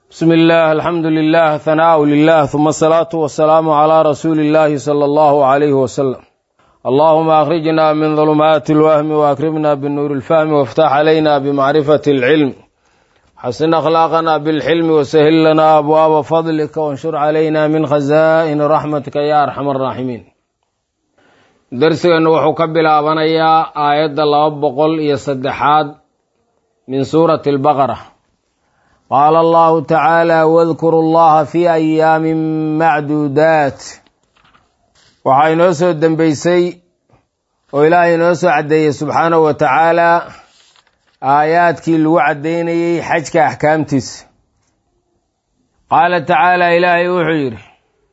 bsmi اllah alxamdu lilah hanaau lilah huma asalaatu wasalaamu calaa rasuuli اllahi sala allahu alayhi wasalam allahuma akhrijna min dulumaati اlwahmi waakrimna binuuri اlfahmi waftax calayna bimacrifati اlcilm xasin akhlaaqana bilxilmi wasahil lana abwaaba fadlika wanshur calayna min khazaa'ini raxmatika ya arxam araaximiin darsigeennu wuxuu ka bilaabanayaa aayadda laba boqol iyo saddexaad min suurati albaqara qaala allahu tacaala wadkuru llaha fi ayaamin macduudaat waxaa inoo soo dembeysay oo ilaahay inoo soo caddeeyey subxaanahu wa tacaala aayaadkii lagu caddaynayey xajka axkaamtiisa qaala tacaala ilaahay wuxuu yidhi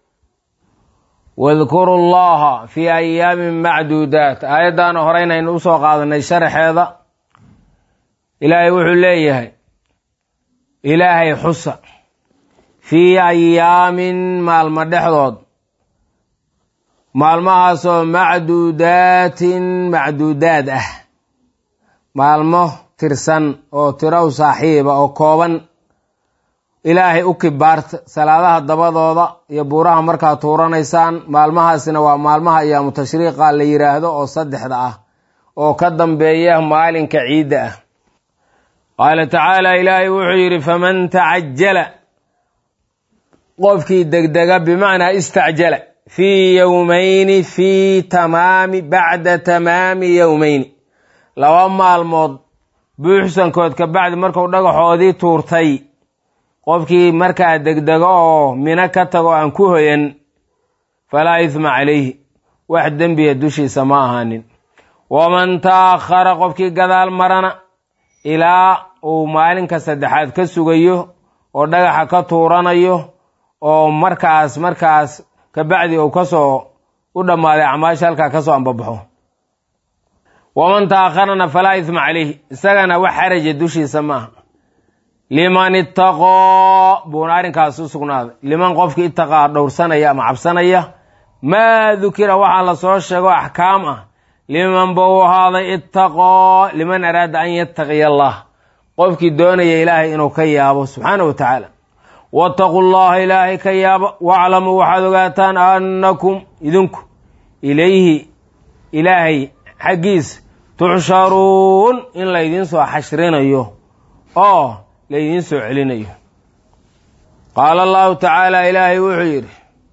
wadkuru llaha fii ayaamin macduudaat aayaddaana horeynaynu usoo qaadanay sharaxeeda ilaahay wuxuu leeyahay ilaahay xusa fii ayaamin maalmo dhexdood maalmahaasoo macduudaatin macduudaad ah maalmo tirsan oo tirow saaxiiba oo kooban ilaahay u kibaarta salaadaha dabadooda iyo buuraha markaa tuuranaysaan maalmahaasina waa maalmaha ayaamu tashriiqa la yidhaahdo oo saddexda ah oo ka dambeeya maalinka ciidda ah qaala tacaala ilaahay wuxuu yidhi faman tacajala qofkii degdega bimacnaa istacjala fii yowmayni fii tamaami bacda tamaami yowmayni laba maalmood buuxsankood ka bacdi marku dhagaxoodii tuurtay qofkii markaa degdego oo mino ka tago aan ku hoyan falaa idma calayhi wax dembiya dushiisa ma ahaanin waman ta'akhara qofkii gadaal marana ilaa uu maalinka saddexaad ka sugayo oo dhagaxa ka tuuranayo oo markaas markaas kabacdi uu kasoo u dhammaaday acmaasha halkaa kasoo ambabaxo waman ta'akharana falaa idma calayhi isagana wax xaraja dushiisa maaha liman itaqoo buuna arrinkaas u sugnaaday liman qofkii itaqaa dhowrsanaya ama cabsanaya maa dukira waxaa lasoo sheego axkaam ah liman buu ahaaday itaqoo liman araada an yattaqiya allah qofkii doonaya ilaahay inuu ka yaabo subxaana wa tacaala waataquu llaha ilaahay ka yaabo waclamuu waxaad ogaataan annakum idinku ilayhi ilaahay xaggiisa tuxsharuun in laydiin soo xashrinayo oo laydiin soo celinayo qaala allahu tacaala ilaahay wuxuu yidhi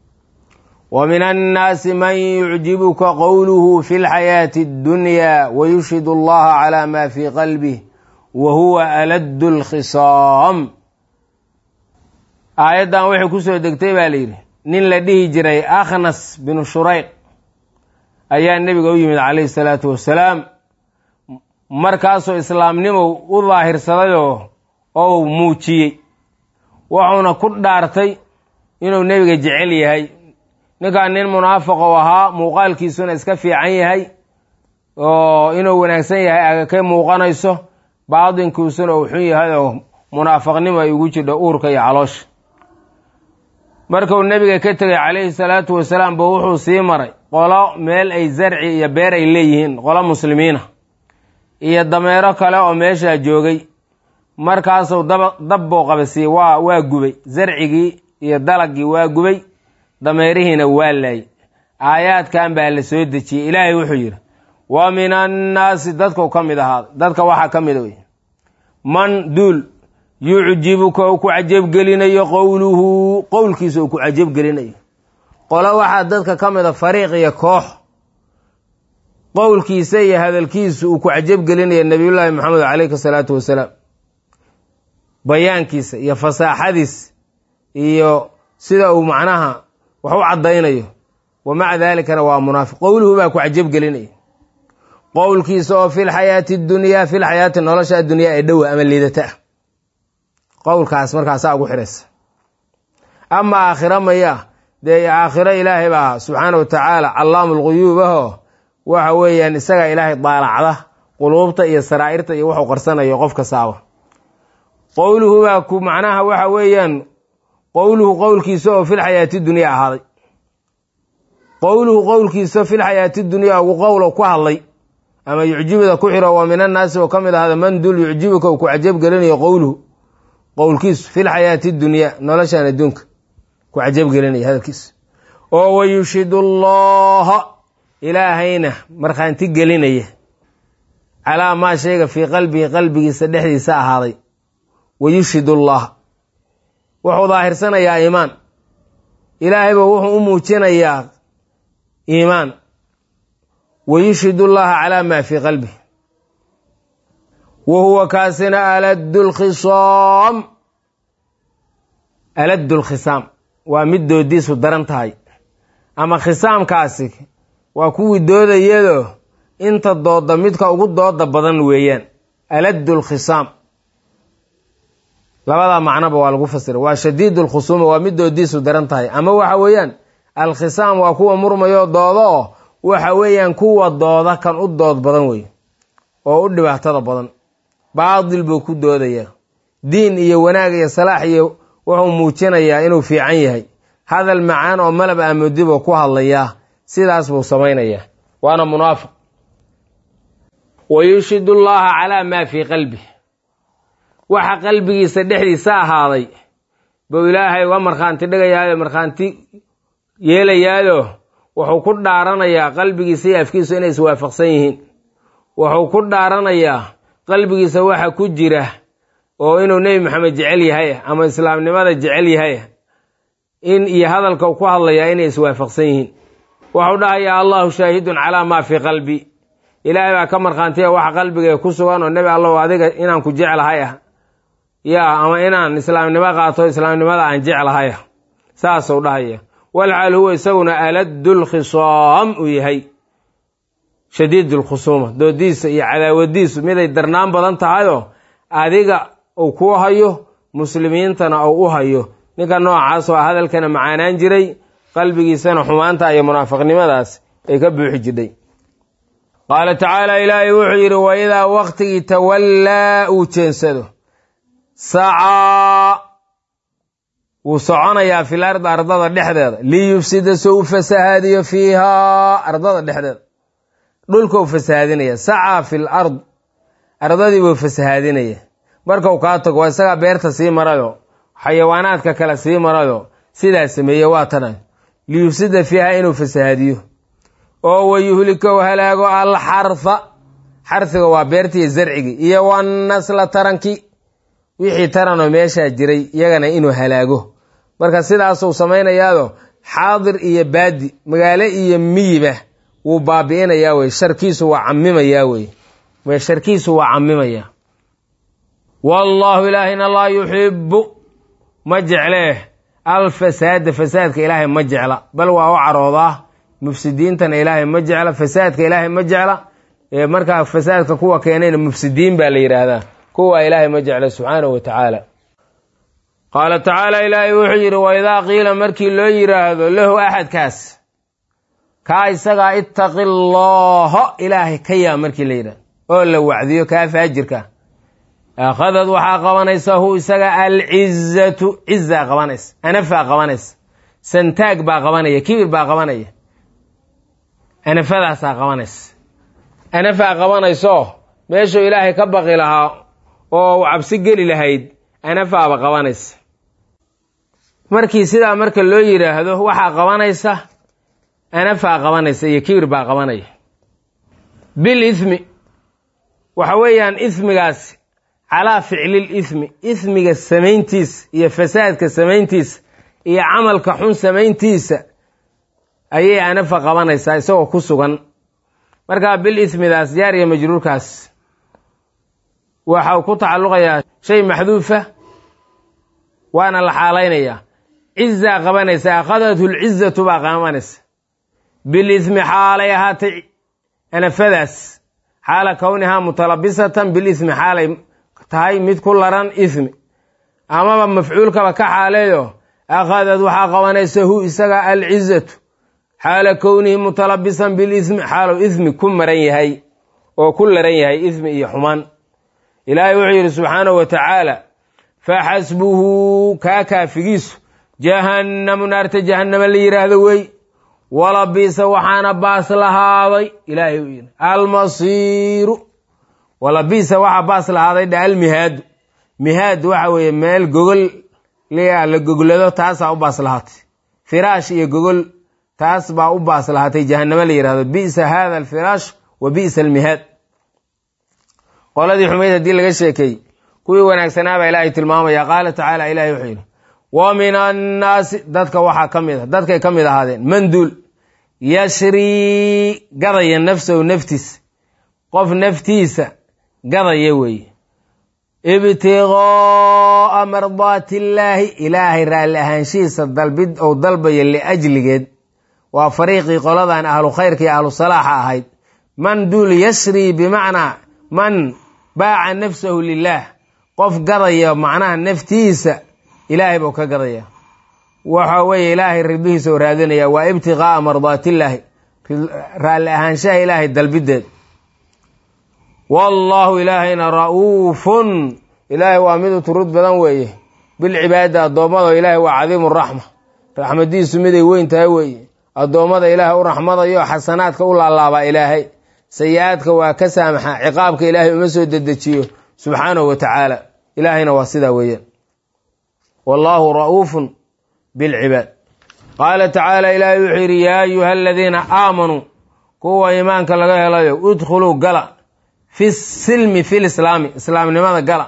wa min annaasi man yucjibuka qowluhu fi lxayaati اddunya wayushhid allaha calaa ma fii qalbih wa huwa aladdu lkhisaam aayaddan waxay kusoo degtay baa layidhi nin la dhihi jiray akhnas binu shurayq ayaa nebiga u yimid calayhi salaatu wassalaam markaasoo islaamnimow u daahirsadayoo ou muujiyey wuxuuna ku dhaartay inuu nebiga jecel yahay ninkaan nin munaafiqou ahaa muuqaalkiisuna iska fiican yahay oo inuu wanaagsan yahay aga ka muuqanayso baatinkiisuna uu xun yahay oo munaafiqnimo ay ugu jidho uurka iyo caloosha markuu nebiga ka tegay calayhi salaatu wasalaam ba wuxuu sii maray qolo meel ay zarci iyo beer ay leeyihiin qolo muslimiina iyo dameero kale oo meeshaa joogay markaasuu dab buu qabasiiyey waa waa gubay zarcigii iyo dalagii waa gubay dameerihiina waa laayay aayaadkan baa la soo dejiyey ilaahay wuxuu yidhi wa min annaasi dadkau ka mid ahaaday dadka waxaa ka mida wey man duul yucjibuka uu ku cajabgelinayo qowluhu qowlkiisa uu ku cajabgelinayo qolo waxaa dadka ka mida fariiq iyo koox qowlkiisa iyo hadalkiisu uu ku cajabgelinaya nabiyullaahi maxamed caleyhi salaatu wasalaam bayaankiisa iyo fasaaxadiis iyo sida uu macnaha wax u caddaynayo wa maca daalikana waa munaafiq qowluhu baa ku cajabgelinaya qowlkiisa oo fil xayaati dunyaa fil xayaati nolosha addunyaa ee dhowa ama liidata ah qowlkaas markaasaa ugu xiraysa ama aakhiro maya dee aakhiro ilaahay baa subxaana wa tacaala callaamu lguyuub aho waxa weeyaan isagaa ilaahay daalacda quluubta iyo saraa'irta iyo wuxuu qarsanayo qof kastaaba qowluhu baa ku macnaha waxa weeyaan qowluhu qowlkiisa oo fil xayaati dunyaa ahaaday qowluhu qowlkiisa fil xayaati dunyaa ugu qowlo ku hadlay ama yucjibada ku xiro wa min annaasi oo ka mid ahada man dul yucjibuka uu ku cajab gelinayo qowluhu qowlkiisu fil xayaati dunyaa noloshan adduunka ku cajabgelinaya hadalkiisa oo wayushidu allaha ilaahayna markhaanti gelinaya calaa maa shayga fii qalbihi qalbigiisa dhexdiisa ahaaday wayushhid allah wuxuu daahirsanayaa iimaan ilaahayba wuxuu u muujinayaa iimaan wayushhid allaha calaa maa fii qalbihi wa huwa kaasina aladdu lkhisaam aladdu lkhisaam waa mid doodiisu daran tahay ama khisaamkaasi waa kuwii doodayado inta dooda midka ugu dooda badan weeyaan aladdu lkhisaam labadaa macnoba waa lagu fasira waa shadiid lkhusuuma waa mid doodiisu daran tahay ama waxa weeyaan alkhisaam waa kuwa murmayo doodo oo waxa weeyaan kuwa dooda kan u dood badan wey oo u dhibaatada badan baadil buu ku doodayaa diin iyo wanaag iyo salaax iyo wuxuu muujinayaa inuu fiican yahay hadal macaan oo malab aamudi buu ku hadlayaa sidaas buu samaynayaa waana munaafiq wayushhid allaha calaa maa fii qalbih waxa qalbigiisa dhexdiisa ahaaday buu ilaahay uga markhaanti dhigayaayo markhaanti yeelayaado wuxuu ku dhaaranayaa qalbigiisa iyo afkiisu inay iswaafaqsan yihiin wuxuu ku dhaaranayaa qalbigiisa waxa ku jira oo inuu nebi maxamed jecel yahay ama islaamnimada jecel yahay in iyo hadalka uu ku hadlayaa inay iswaafaqsan yihiin wuxuu dhahayaa allahu shaahidun calaa maa fii qalbi ilaahay baa ka markhaantiya waxa qalbigay ku sugan oo nebi allow adiga inaan ku jeclahay ah yaa ama inaan islaamnimo qaato islaamnimada aan jeclahay ah saasuu dhahaya walxaal huwa isaguna aladdu lkhisaam uu yahay shadiid lkhusuuma doodiisa iyo cadaawadiisu miday darnaan badan tahayoo adiga uu ku hayo muslimiintana uu u hayo ninka noocaas oo hadalkana macaanaan jiray qalbigiisana xumaanta iyo munaafiqnimadaas ay ka buuxi jidhay qaala tacaala ilaahay wuxuu yidhi wa idaa waktigii tawallaa uu jeensado sacaa wuu soconayaa fil ardi ardada dhexdeeda liyufsida soo u fasahaadiyo fiihaa ardada dhexdeeda dhulka u fasahaadinaya sacaa fil ard ardadii buu fasahaadinaya markau kaa tago waa isagaa beerta sii marayo xayawaanaadka kale sii marayo sidaa sameeye waa tana liyufsida fiiha inuu fasahaadiyo oo wayuhlikow halaago alxarfa xarfiga waa beertiiyo zarcigii iyo wanasla taranki wixii taranoo meeshaa jiray iyagana inuu halaago marka sidaasuu samaynayaado xaadir iyo baadi magaalo iyo miyiba wuu baabi'inayaa wey sharkiisu waa camimayaa wey sharkiisu waa camimayaa wallaahu ilaahina laa yuxibu ma jeclee alfasaada fasaadka ilaahay ma jecla bal waa u caroodaa mufsidiintana ilaahay ma jecla fasaadka ilaahay ma jecla markaa fasaadka kuwa keenayna mufsidiin baa la yidhaahdaa kuwa ilaahay ma jecla subxaanahu wa tacaala qaala tacaala ilaahay wuxuu yidhi wa idaa qiila markii loo yidhaahdo lahu axadkaas kaa isagaa ittaqi allaha ilaahay ka yaa markii la yidhahdo oo la wacdiyo kaa faajirka akhadad waxaa qabanaysa hu isaga alcizatu cizaa qabanaysa anafaa qabanaysa santaag baa qabanaya kibir baa qabanaya anafadaasaa qabanaysa anafaa qabanayso meeshuu ilaahay ka baqi lahaa oo u cabsi geli lahayd anafaaba qabanaysa markii sidaa marka loo yidhaahdo waxaa qabanaysa anafaa qabanaysa iyo kibir baa qabanaya bil ithmi waxa weeyaan ismigaasi calaa ficlil ismi ismiga samayntiisa iyo fasaadka samayntiisa iyo camalka xun samayntiisa ayay anafa qabanaysaa isagoo ku sugan markaa bil ismidaas jaariya majruurkaas waxau ku tacalluqayaa shay maxduufa waana la xaalaynayaa cizaa qabanaysa akhadathu lcizatu baa qabanaysa bil ismi xaalay ahaatay anafadaas xaala kownihaa mutalabisatan bil ismi xaalay tahay mid ku laran ismi amaba mafcuulkaba ka xaaleeyo akhadad waxaa qabanaysa hu isaga alcizatu xaala kownihi mutalabisan bilismi xaalu ismi ku maran yahay oo ku laran yahay ismi iyo xumaan ilaahay wuxuu yidhi subxaanahu wa tacaala faxasbuhu kaa kaafigiisu jahannamu naarta jahannama la yidhaahdo wey walabiisa waxaana baas lahaaday ilaahay uu yidhi almasiiru walabiisa waxaa baas lahaaday dha almihaadu mihaad waxa weeye meel gogol la goglado taasaa u baas lahaatay firaash iyo gogol taas baa u baas lahaatay jahanamo la yihahdo bisa hada alfiraash wa bisa almihaad qoladii xumayd haddii laga sheekeey kuwii wanaagsanaabaa ilaahay tilmaamaya qaala tacaala ilahay wuxuu yidhi wa min annaasi dadka waxaa ka mid a dadkay ka mid ahaadeen manduul yashrii gadaya nafsahu naftiisa qof naftiisa gadaya weeye ibtiqaa'a mardaati illaahi ilaahay raalli ahaanshihiisa dalbid ou dalbayo liajligeed waa fariiqii qoladan ahlu khayrka iyo ahlu salaaxa ahayd man duul yashrii bimacnaa man baaca nafsahu lilaah qof gadaya macnaha naftiisa ilaahay buu ka gadaya waxa weeye ilaahay ribihiisa u raadinaya waa ibtiqaa'a mardaatillaahi raalli ahaanshaha ilaahay dalbideed wallaahu ilaahayna ra'uufun ilaahay waa mid u turud badan weeye bilcibaadi addoommada ilaahay waa cadiimu raxma raxmadiisu miday weyn tahay weeye addoommada ilaahay u raxmadayo xasanaadka u laalaabaa ilaahay sayi-aadka waa ka saamaxa ciqaabka ilaahay uma soo dedejiyo subxaanahu wa tacaala ilaahayna waa sidaa weeyaan wallaahu ra'uufun bilcibaad qaala tacaala ilaahay wuxuu yidhi yaa ayuha aladiina aamanuu kuwa iimaanka laga helayo udkhuluu gala fi silmi fi lislaami islaamnimada gala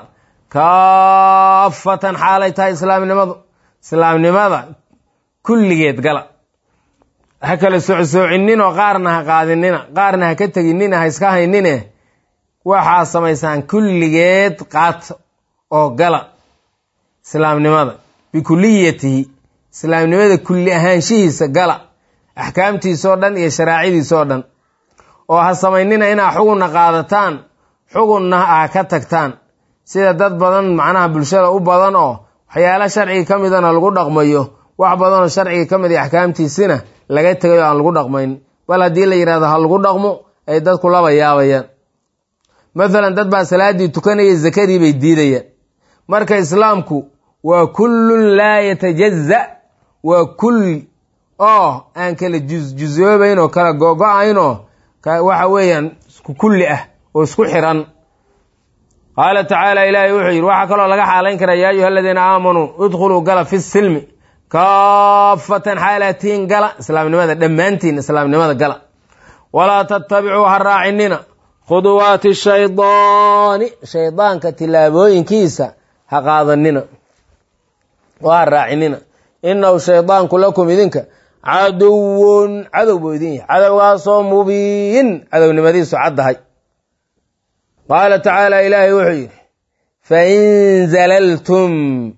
kaafatan xaalay tahay islaamnimadu islaamnimada kulligeed gala ha kala socsoocinninoo qaarna ha qaadinina qaarna ha ka teginina ha iska haynine waxaa samaysaan kulligeed qaata oo gala islaamnimada bikuliyatihi islaamnimada kulli ahaanshihiisa gala axkaamtiisoo dhan iyo sharaacidiisoo dhan oo ha samaynina inaa xugunna qaadataan xugunna ah ka tagtaan sida dad badan macnaha bulshada u badan oo waxyaala sharciga ka midana lagu dhaqmayo wax badanoo sharciga ka mid iyo axkaamtiisina laga tegay oo aan lagu dhaqmayn bal haddii la yidhahdo ha lagu dhaqmo ay dadku laba yaabayaan mathalan dad baa salaaddii tukanaya zakadii bay diidayaan marka islaamku waa kullun laa yatajaza waa kulli oo aan kala jusjusoobayn oo kala gogo-ayn oo waxa weeyaan isku kulli ah oo isku xiran qaala tacaala ilaahay wuxuu yidhi waxaa kaloo laga xaalayn karaa yaa ayuha aladiina aamanuu idkhuluu gala fi silmi kaafatan xaalatiin gala islaamnimada dhammaantiin islaamnimada gala walaa tattabicuu ha raacinina khuduwaati shaydaani shaydaanka tilaabooyinkiisa ha qaadanina oo ha raacinina inahu shaydaanku lakum idinka caduwun cadow buu idin yahay cadowgaasoo mubiin cadownimadiisu caddahay qaala tacaala ilaahay wuxuu yidhi fain zalaltum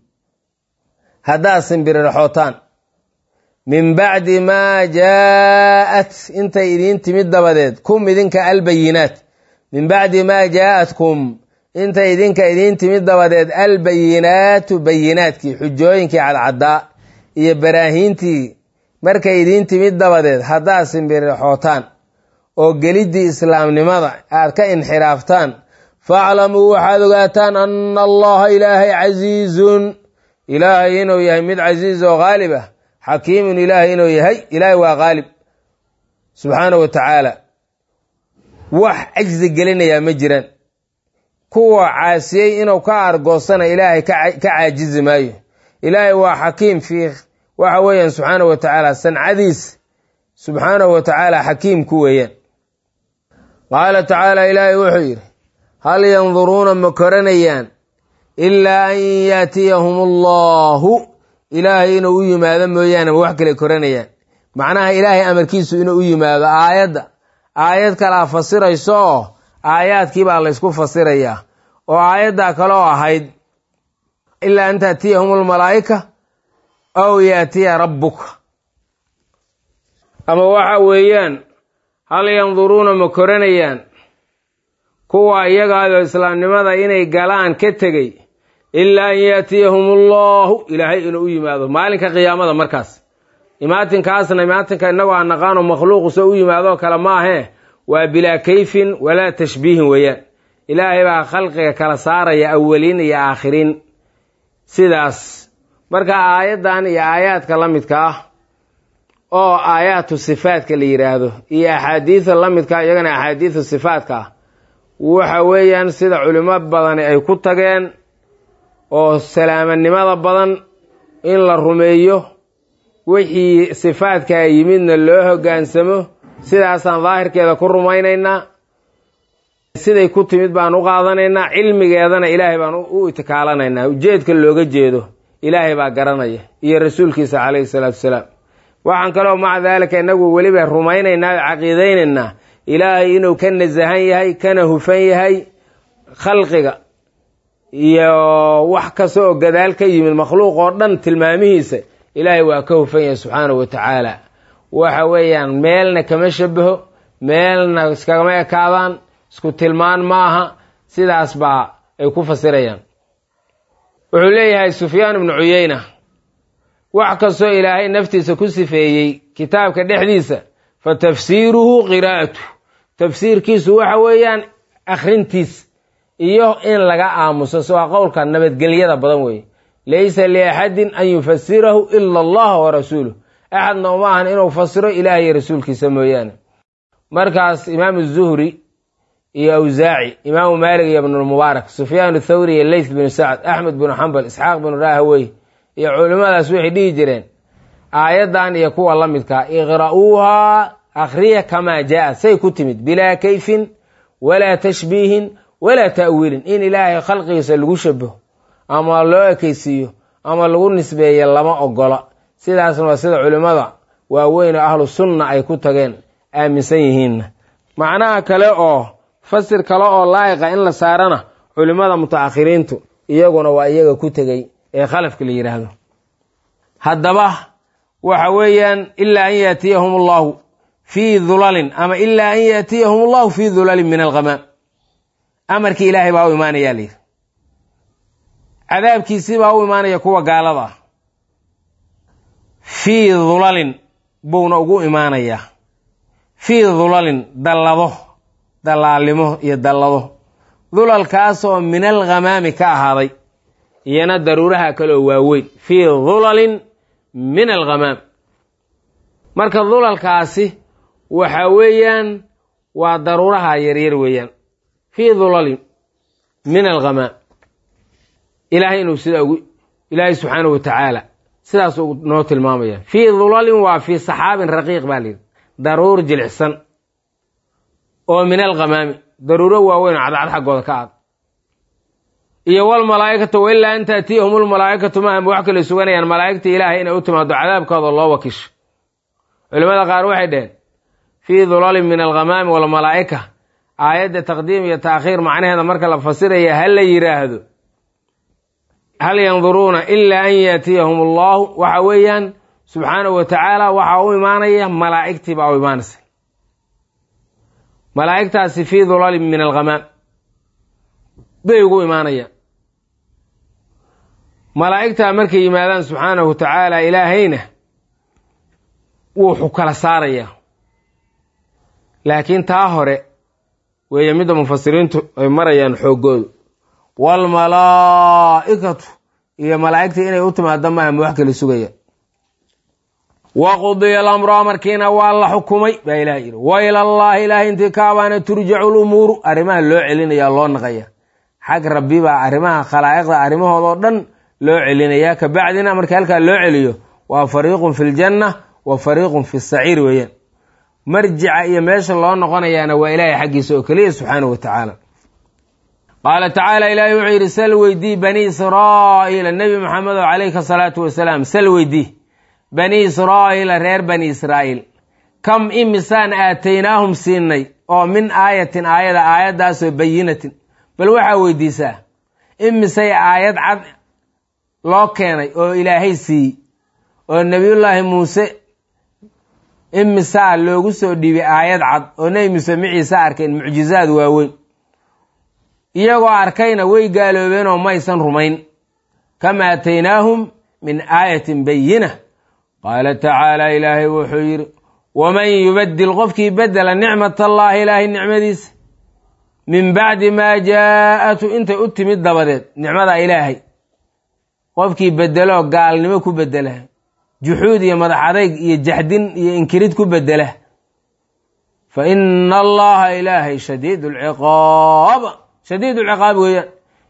haddaad simbiriraxootaan min bacdi maa jaa'at intay idiin timid dabadeed kum idinka albayinaat min bacdi maa jaa'atkum intay idinka idiin timid dabadeed albayinaatu bayinaadkii xujooyinkii cadcaddaa iyo baraahiintii markay idiin timid dabadeed haddaad simbirixootaan oo geliddii islaamnimada aad ka inxiraaftaan faaclamuu waxaad ogaataan anna allaha ilaahay casiizun ilaahay inuu yahay mid casiiz oo haalib ah xakiimun ilaahay inuu yahay ilaahay waa haalib subxaanahu wa tacaala wax cajzi gelinayaa ma jiraan kuwa caasiyey inuu ka argoosana ilaahay ka caajizi maayo ilaahay waa xakiim fii waxa weeyaan subxaanahu wa tacaala sancadiis subxaanahu wa tacaala xakiim ku weeyaan qaala tacaala ilaahay wuxuu yidhi hal yanduruuna ma koranayaan ilaa an yaatiyahum allahu ilaahay inuu u yimaado mooyaane ma wax kale koranayaan macnaha ilaahay amarkiisu inuu u yimaado aayadda aayad kalaa fasirayso oo aayaadkii baa laysku fasirayaa oo aayaddaa kaloo ahayd ilaa an taatiyahum almalaa'ika aw yaatiya rabbuka ama waxa weeyaan hal yanduruuna ma koranayaan kuwa iyagaayoo islaamnimada inay galaan ka tegey ilaa an yaatiyahum allahu ilaahay inuu u yimaado maalinka qiyaamada markaas imaatinkaasna imaatinka innagoo aan naqaano makhluuqu se u yimaadoo kale maahee waa bilaa kayfin walaa tashbiihin weeyaan ilaahay baa khalqiga kala saaraya awaliin iyo aakhiriin sidaas marka aayaddan iyo aayaadka la midka ah oo aayaatu sifaadka la yidhaahdo iyo axaadiida la midka iyagana axaadiidu sifaadka ah waxa weeyaan sida culimo badani ay ku tageen oo salaamanimada badan in la rumeeyo wixii sifaadkaa yimidna loo hoggaansamo sidaasaan daahirkeeda ku rumaynaynaa siday ku timid baan u qaadanaynaa cilmigeedana ilaahay baan u itikaalanaynaa ujeedka looga jeedo ilaahay baa garanaya iyo rasuulkiisa calayhi salaatu wasalaam waxaan kaloo maca daalika inagu weliba rumaynaynaa oo caqiidaynaynaa ilaahay inuu ka nasahan yahay kana hufan yahay khalqiga iyo wax kasta oo gadaal ka yimid makhluuq oo dhan tilmaamihiisa ilaahay waa ka hufan yahay subxaanahu wa tacaala waxa weeyaan meelna kama shabaho meelna iskagama ekaadaan isku tilmaan ma aha sidaas baa ay ku fasirayaan wuxuu leeyahay sufyaan ibnu cuyeyna wax kastoo ilaahay naftiisa ku sifeeyey kitaabka dhexdiisa fa tafsiiruhu qiraa'atu tafsiirkiisu waxa weeyaan akhrintiis iyo in laga aamuso so waa qowlka nabadgelyada badan weeye laysa liaxadin an yufasirahu ila allah wa rasuuluh axadna uma ahan inuu fasiro ilaah iyo rasuulkiisa mooyaane markaas imaamu zuhri iyo awsaaci imaamu maalik iyo ibnulmubaarak sufyaan thawri iyo leyth binu sacd axmed binu xambal isxaaq binu rahawey iyo culimmadaas waxay dhihi jireen aayaddan iyo kuwa la midkaa iqra'uuhaa akhriya kamaa jaa say ku timid bilaa kayfin walaa tashbiihin walaa ta'wiilin in ilaahay khalqigiisa lagu shabaho ama loo ekeysiiyo ama lagu nisbeeyo lama ogola sidaasna waa sida culimmada waaweyn oo ahlu sunna ay ku tageen aaminsan yihiinna macnaha kale oo fasir kale oo laa'iqa in la saarana culimmada mutaakhiriintu iyaguna waa iyaga ku tegey ee khalafka la yidhaahdo haddaba waxa weeyaan ilaa an yaatiyahum allahu fii dulalin ama ilaa an yaatiyahum allahu fii dulalin min alghamaam amarkii ilaahay baa u imaanayaa layidhi cadaabkiisii baa u imaanaya kuwa gaalada ah fii dulalin buuna ugu imaanayaa fii dulalin dallado dallaalnimo iyo dallado dulalkaasoo min alghamaami ka ahaaday iyana daruuraha kaleoo waaweyn fii dulalin min alghamaam marka dulalkaasi waxa weeyaan waa daruuraha yaryar weeyaan fii dulalin min alghamaam ilaahay inuu sidaa ugu ilaahay subxaanahu wa tacaala sidaas uu noo tilmaamaya fii dulalin waa fii saxaabin raqiiq baa layidhi daruur jilicsan oo min alghamaami daruuro waaweyn oo cadcad xaggooda ka aad iyo walmalaa'ikatu wa ilaa an taatiyahum lmalaa'ikatu ma wax kale suganayaan malaa'igta ilaahay inay u timaado cadaabkooda loo wakisho culimmada qaar waxay dheheen fii dulalin min alghamaami walmalaa'ika aayadda taqdiim iyo taakhiir macnaheeda marka la fasiraya ha la yidhaahdo hal yanduruuna ilaa an yaatiyahum allahu waxa weeyaan subxaanahu wa tacaala waxaa u imaanaya malaa'igtii baa u imaanaysa malaa'igtaasi fii dulalin min alghamaam bay ugu imaanayaan malaa'igtaa markay yimaadaan subxaanahu wa tacaala ilaahayna wuuxu kala saarayaa laakiin taa hore weeye midda mufasiriintu ay marayaan xooggoodu waalmalaa'ikatu iyo malaa'igta inay u timaado maaha ma wax kala sugaya wa qudiya alamru amarkiina waa la xukumay baa ilaah yidhi wa ilallaahi ilaahay intii kaabaana turjacu lumuuru arrimaha loo celinaya loo naqaya xag rabbi baa arrimaha khalaa'iqda arrimahoodao dhan loo celinayaa ka bacdina markii halkaa loo celiyo waa fariiqun fi ljanna wa fariiqun fi saciir weeyaan marjica iyo meesha loo noqonayaana waa ilaahay xaggiisa oo keliya subxaanahu wa tacaala qaala tacaala ilaahay wuxuu yidhi sal weydii bani israa'iila nebi maxamedo calayka salaatu wasalaam sal weydii bani israa'iila reer bani israa'iil kam imisaan aataynaahum siinay oo min aayatin aayada aayaddaasoo bayinatin bal waxaa weydiisaa imisay aayad cad loo keenay oo ilaahay siiyey oo nebiyullaahi muuse imisaa loogu soo dhiibay aayad cad oo nebi muuse maciise arkeen mucjizaad waaweyn iyagoo arkayna way gaaloobeen oo maysan rumayn kama aataynaahum min aayatin bayina qaala tacaala ilaahay wuxuu yidhi waman yubadil qofkii bedela nicmat allaahi ilaahay nicmadiisa min bacdi maa jaa'atu intay u timid dabadeed nicmada ilaahay qofkii bedeloo gaalnimo ku bedela juxuud iyo madax adayg iyo jaxdin iyo inkirid ku bedela fa ina allaha ilaahay shadiid lciqaab shadiid lciqaab weeyaan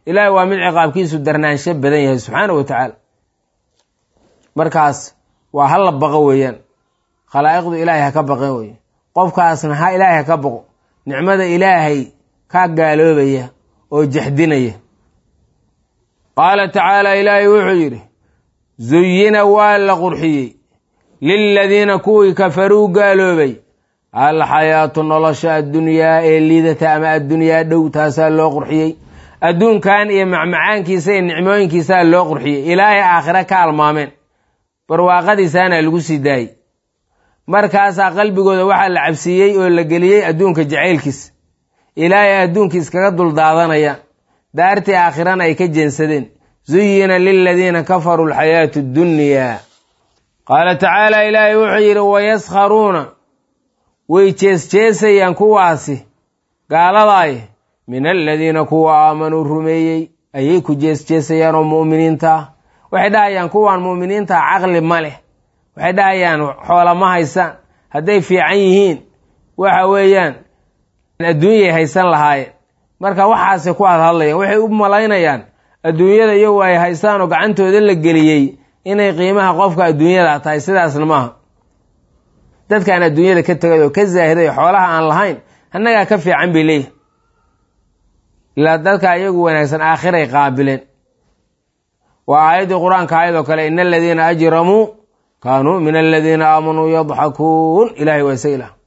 ilaahay waa mid ciqaabkiisu darnaansho badan yahay subxaana wa tacaala markaas waa hala baqo weeyaan khalaa'iqdu ilaahay ha ka baqeen weye qofkaasna ha ilaahay ha ka baqo nicmada ilaahay ka gaaloobaya oo jaxdinaya qaala tacaala ilaahay wuxuu yidhi zuyina waa la qurxiyey liladiina kuwii kafaruu gaaloobay alxayaatu nolosha addunyaa ee liidata ama addunyaa dhow taasaa loo qurxiyey adduunkan iyo macmacaankiisa iyo nicmooyinkiisaa loo qurxiyey ilaahay aakhire ka almaameen barwaaqadiisaana lagu sii daayey markaasaa qalbigooda waxaa la cabsiiyey oo la geliyey adduunka jacaylkiisa ilaahay adduunka iskaga duldaadanayaan daartii aakhirana ay ka jeensadeen zuyina liladiina kafaruu alxayaatu ddunyaa qaala tacaala ilaahay wuxuu yidhi wayaskharuuna way jeesjeesayaan kuwaasi gaaladaay min aladiina kuwa aamanuu rumeeyey ayay ku jeesjeesayaan oo mu'miniinta ah waxay dhahayaan kuwaan mu'miniinta caqli ma leh waxay dhahayaan xoola ma haysaan hadday fiican yihiin waxa weeyaan adduunyay haysan lahaayeen marka waxaasay ku hadhadlayaan waxay u malaynayaan adduunyada iyagu ay haystaan oo gacantooda la geliyey inay qiimaha qofka adduunyada tahay sidaasna maaha dadkaan adduunyada ka tegay oo ka zaahiday xoolaha aan lahayn annagaa ka fiican bay leeyihin ilaa dadka iyagu wanaagsan aakhiray qaabileen waa aayaddii qur-aanka ayadoo kale ina aladiina ajramuu kaanuu min aladiina aamanuu yadxakuun ilahay waa isa ilah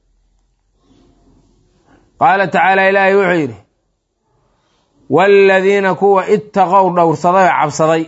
qaala tacaala ilaahay wuxuu yidhi waaladiina kuwa ittaqow dhowrsaday oo cabsaday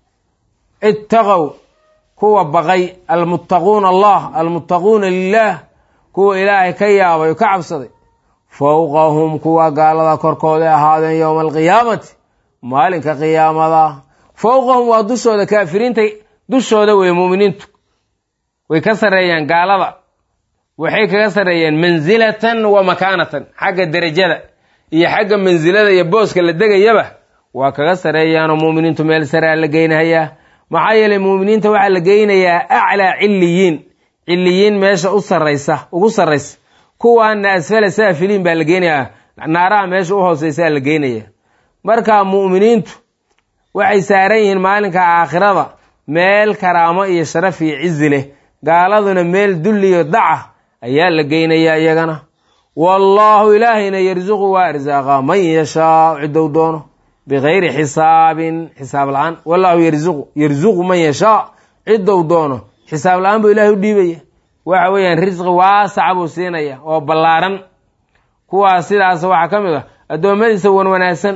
ittaqow kuwa baqay almuttaquuna allah almuttaquuna lilaah kuwa ilaahay ka yaabay oo ka cabsaday fowqahum kuwa gaalada korkooda ahaadeen yowma alqiyaamati maalinka qiyaamada fowqahum waa dushooda kaafiriinta dushooda wey muuminiintu way ka sarreeyaan gaalada waxay kaga sarreeyeen mansilatan wa makaanatan xagga derajada iyo xagga mansilada iyo booska la degayaba waa kaga sarreeyaanoo muuminiintu meel saraa la geynahayaa maxaa yeelay muuminiinta waxaa la geynayaa aclaa cilliyiin cilliyiin meesha u sarraysa ugu sarraysa kuwaana asfala saafiliin baa la geynayaa naaraha meesha u hooseysaa la geynaya marka mu'miniintu waxay saaran yihiin maalinka aakhirada meel karaamo iyo sharaf iyo cizi leh gaaladuna meel dulliyo daca ayaa la geynayaa iyagana wallaahu ilaahayna yarsuqu waa arsaaqa man yashaa ciddou doono bikayri xisaabin xisaab la-aan wallaahu yarsuqu yarsuqu man yashaa ciddou doono xisaab la-aan buu ilahay u dhiibaya waxa weeyaan risqi waasaca buu siinaya oo ballaaran kuwaas sidaas waxaa ka mid ah addoommadiisa wan wanaagsan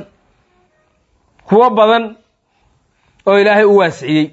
kuwo badan oo ilaahay u waasiciyey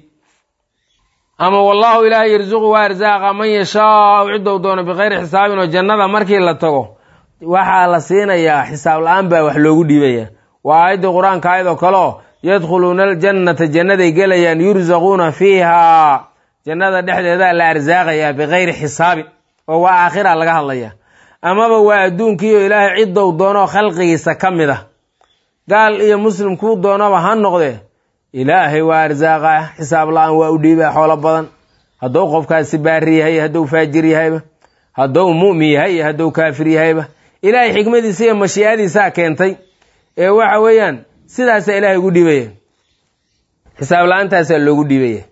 ama wallaahu ilaahay yarsuqu waa arsaaqa man yashaau ciddou doono bikayri xisaabin oo jannada markii la tago waxaa la siinayaa xisaab la-aan baa wax loogu dhiibaya waa aayaddii qur-aanka ayadoo kaleo yadkhuluuna aljannata jannaday gelayaan yursaquuna fiiha jannada dhexdeedaa la arsaaqayaa bikayri xisaabin oo waa aakhira laga hadlaya amaba waa adduunkiioo ilaahay ciddou doonoo khalqigiisa ka mid ah gaal iyo muslim kuu doonaba ha noqdee ilaahay waa arsaaqa xisaab la-aan waa u dhiibaa xoolo badan hadduu qofkaasi baari yahay hadduu faajir yahayba hadduu mu'min yahay iyo hadduu kaafir yahayba ilaahay xikmadiisa iyo mashiicadiisaa keentay ee waxa weeyaan sidaasaa ilaahay ugu dhiibaya xisaab la-aantaasaa loogu dhiibaya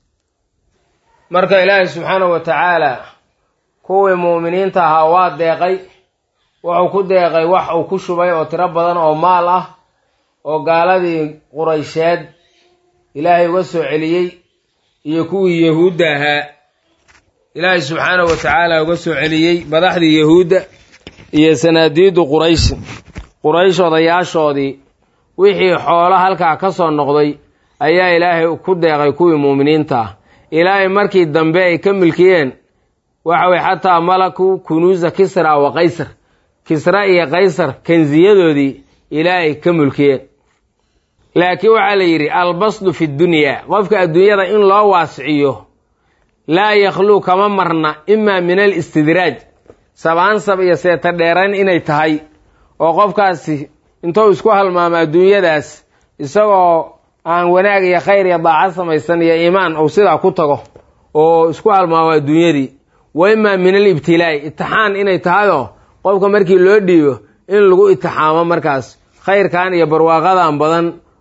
marka ilaahay subxaanahu wa tacaala kuwii mu'miniinta ahaa waa deeqay wuxuu ku deeqay wax uu ku shubay oo tiro badan oo maal ah oo gaaladii quraysheed ilaahay uga soo celiyey iyo kuwii yahuudda ahaa ilaahay subxaanahu wa tacaala uga soo celiyey madaxdii yahuudda iyo sanaadiidu quraysh quraysh odayaashoodii wixii xoolo halkaa ka soo noqday ayaa ilaahay ku deeqay kuwii muuminiinta ah ilaahay markii dambe ay ka milkiyeen waxa weye xataa malaku kunuusa kisra wa qaysar kisra iyo qaysar kansiyadoodii ilaahay ka mulkiyeen laakiin waxaa la yidhi albasdu fi dunyaa qofka adduunyada in loo waasiciyo laa yakhluu kama marna imaa min alistidraaj sabaansab iyo seeta dheerayn inay tahay oo qofkaasi intuu isku halmaamo adduunyadaas isagoo aan wanaag iyo khayr iyo daacad samaysan iyo iimaan uu sidaa ku tago oo isku halmaamo adduunyadii wa imaa min alibtilaa'i itixaan inay tahayoo qofka markii loo dhiibo in lagu itixaamo markaas khayrkan iyo barwaaqadan badan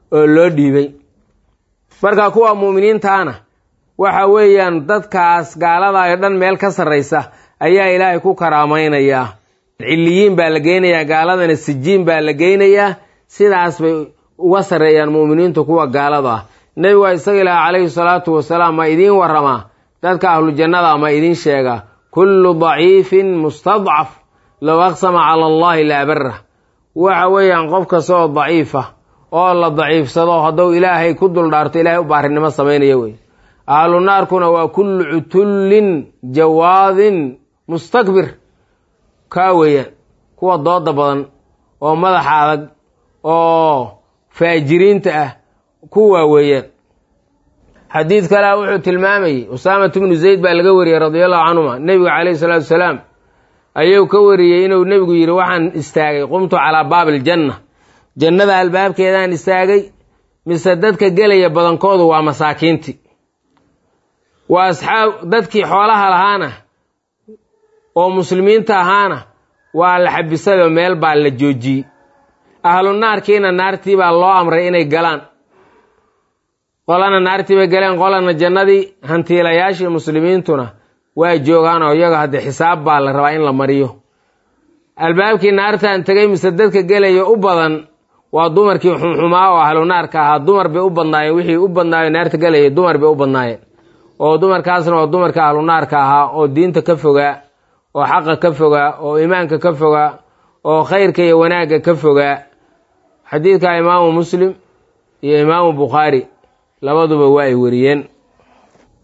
oo loo dhiibay marka kuwa mu'miniintaana waxa weeyaan dadkaas gaalada oo dhan meel ka sarraysa ayaa ilaahay ku karaamaynayaa ciliyiin baa la geynayaa gaaladana sijiin baa la geynayaa sidaas bay uga sarreeyaan mu'miniintu kuwa gaalada ah nebigu waa isaga ilaah calayhi salaatu wasalaam ma idiin warramaa dadka ahlu jannada ma idiin sheega kullu daciifin mustadcaf low aqsama cala allahi la abarah waxa weeyaan qof kasta oo daciifa oo la daciifsado hadduu ilaahay ku duldhaarto ilaahay u baarinimo samaynaya wey ahlu naarkuna waa kullu cutullin jawaadin mustakbir kaa weeyaan kuwa dooda badan oo madaxa adag oo faajiriinta ah kuwaa weeyaan xadiid kalea wuxuu tilmaamayey usaamatu bnu zayd baa laga wariyey radia allahu canhuma nebiga calayhi salaatu wasalaam ayuu ka wariyey inuu nebigu yidhi waxaan istaagay qumtu calaa baabi aljanna jannada albaabkeedaan istaagay mise dadka gelaya badankoodu waa masaakiintii waa asxaab dadkii xoolaha lahaana oo muslimiinta ahaana waa la xabisayoo meel baa la joojiyey ahlu naarkiina naartii baa loo amray inay galaan qolana naartii bay galeen qolana jannadii hantiilayaashii muslimiintuna waa joogaan oo iyaga haddee xisaab baa la rabaa in la mariyo albaabkii naartaan tegay mise dadka gelaya u badan waa dumarkii xumxumaa oo ahlu naarka ahaa dumar bay u badnaayeen wixii u badnaayo naarta gelaya dumar bay u badnaayeen oo dumarkaasna waa dumarka ahlu naarka ahaa oo diinta ka fogaa oo xaqa ka fogaa oo iimaanka ka fogaa oo khayrka iyo wanaagga ka fogaa xadiidka imaamu muslim iyo imaamu bukhaari labaduba waa ay wariyeen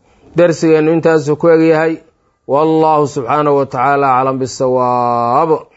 darsigeennu intaasuu ku egyahay wallahu subxaanahu wa tacaala aclam bisawaab